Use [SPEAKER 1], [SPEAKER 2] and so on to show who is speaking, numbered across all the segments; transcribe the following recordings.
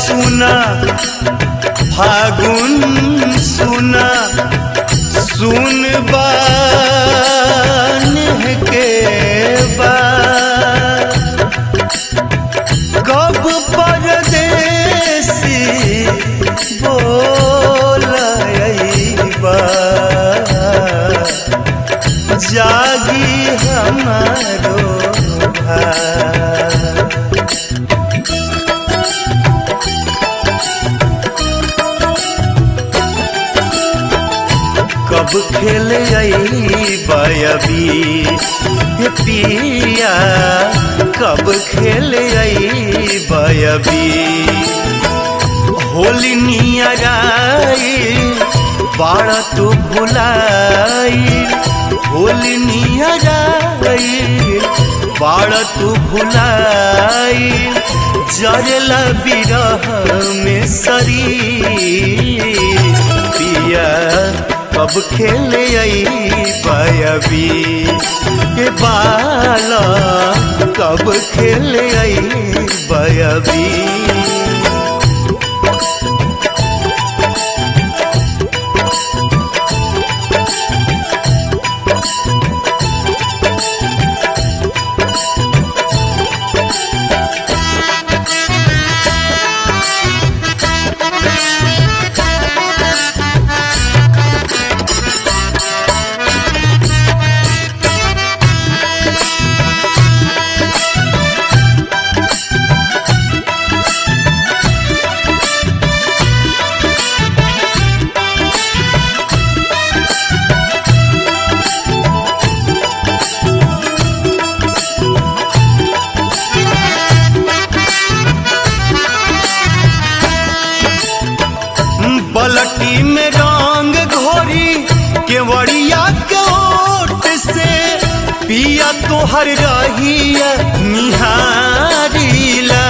[SPEAKER 1] सुना फागुन सुना सुन बान के बाद कब परदेसी बोलबा जागी हमारो भाई कब खेल बयबी हे पिया कब खेल बयबी होली नियराई बाड़ तू भुलाई होली नियराई बाड़ तू भुलाई जरला बिरह में सरी पिया कब खेले आई पायबी के बाला कब खेले आई बयबी बलटी में रंग घोरी केवड़िया के ओट से पिया तोहर रहिया निहारीला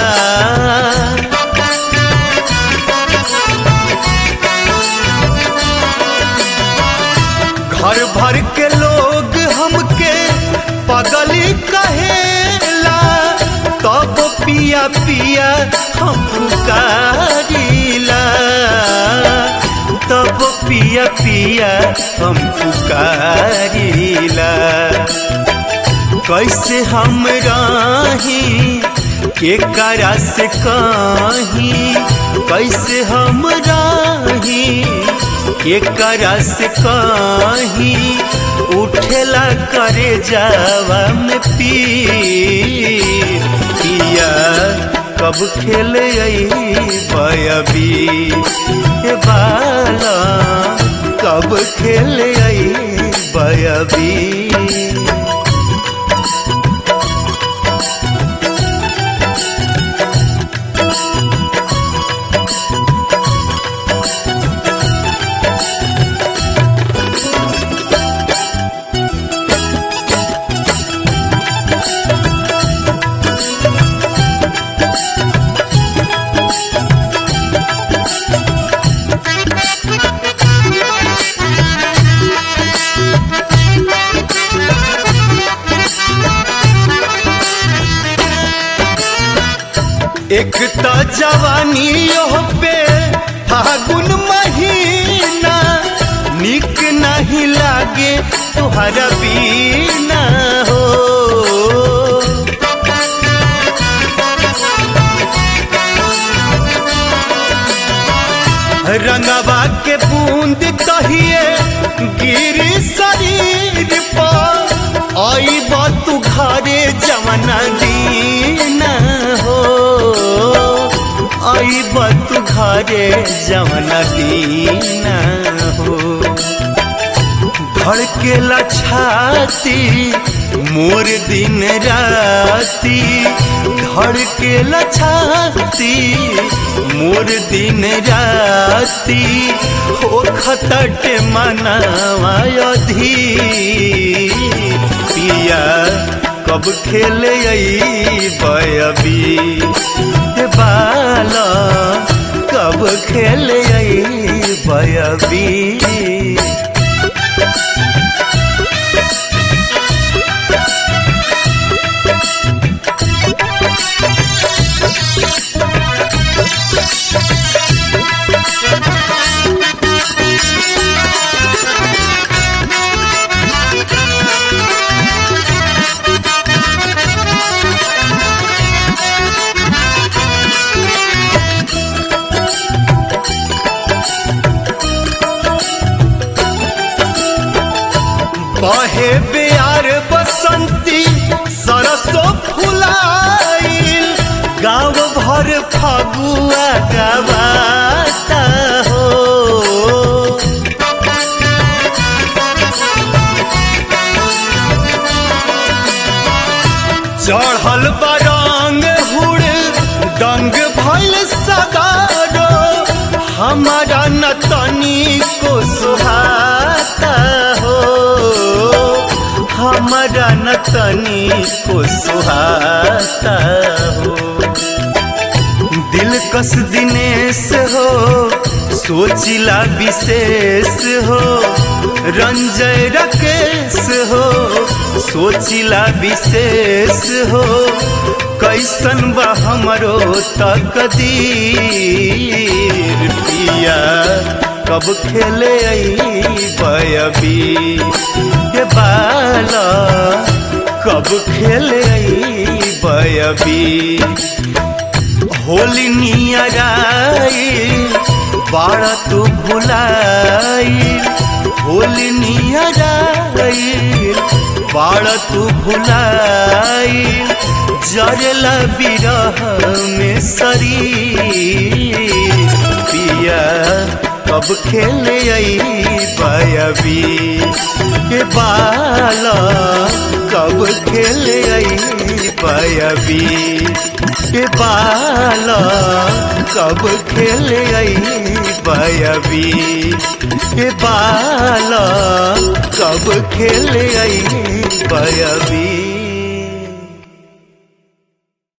[SPEAKER 1] घर भर के लोग हमके पगली कहेला तब पिया पिया हम पुकारिला तब पिया पिया हम पुकारिला कैसे हम राही के करा से कहीं कैसे हम राही के करा से कहीं उठेला करे जावा में पी पिया कब खेले बयबी हे बाला कब खेले बयबी एक तो जवानी पे फागुन महीना निक नहीं लागे तुहरा बीना हो रंगवा के बूंद कहिए गिरी शरीर पर आई तू घरे जवना दीना हो आई तू घरे जवना दीना हो धड़केला छाती मोर दिन राती धड़केला छाती मोर दिन राती हो खतट मनावायधी पिया कब खेले बयबी बाला कब खेले बयबी बहे बेयार बसंती सरसो फुलाइल गाँव भर फगुआ गवाता हो चढ़ल बरंग हुड़ डंग भल सगारो हमारा न तनी को सुहाता हो हमारा न तनी को सुहाता हो दिल कस दिनेश हो सोचिला विशेष हो रंजय रकेश हो सोचिला विशेष हो कैसन बा हमरो तकदीर पिया कब खेले बयबी ये बाला कब खेले बयबी होली नियराई बाड़ा तू भुलाई होली नियराई बाड़ा तू भुलाई जरला बिरह में शरीर पिया कब खेले बयबी के बाला कब खेले बयबी के बाला कब खेले बयबी के बाला कब खेले बयबी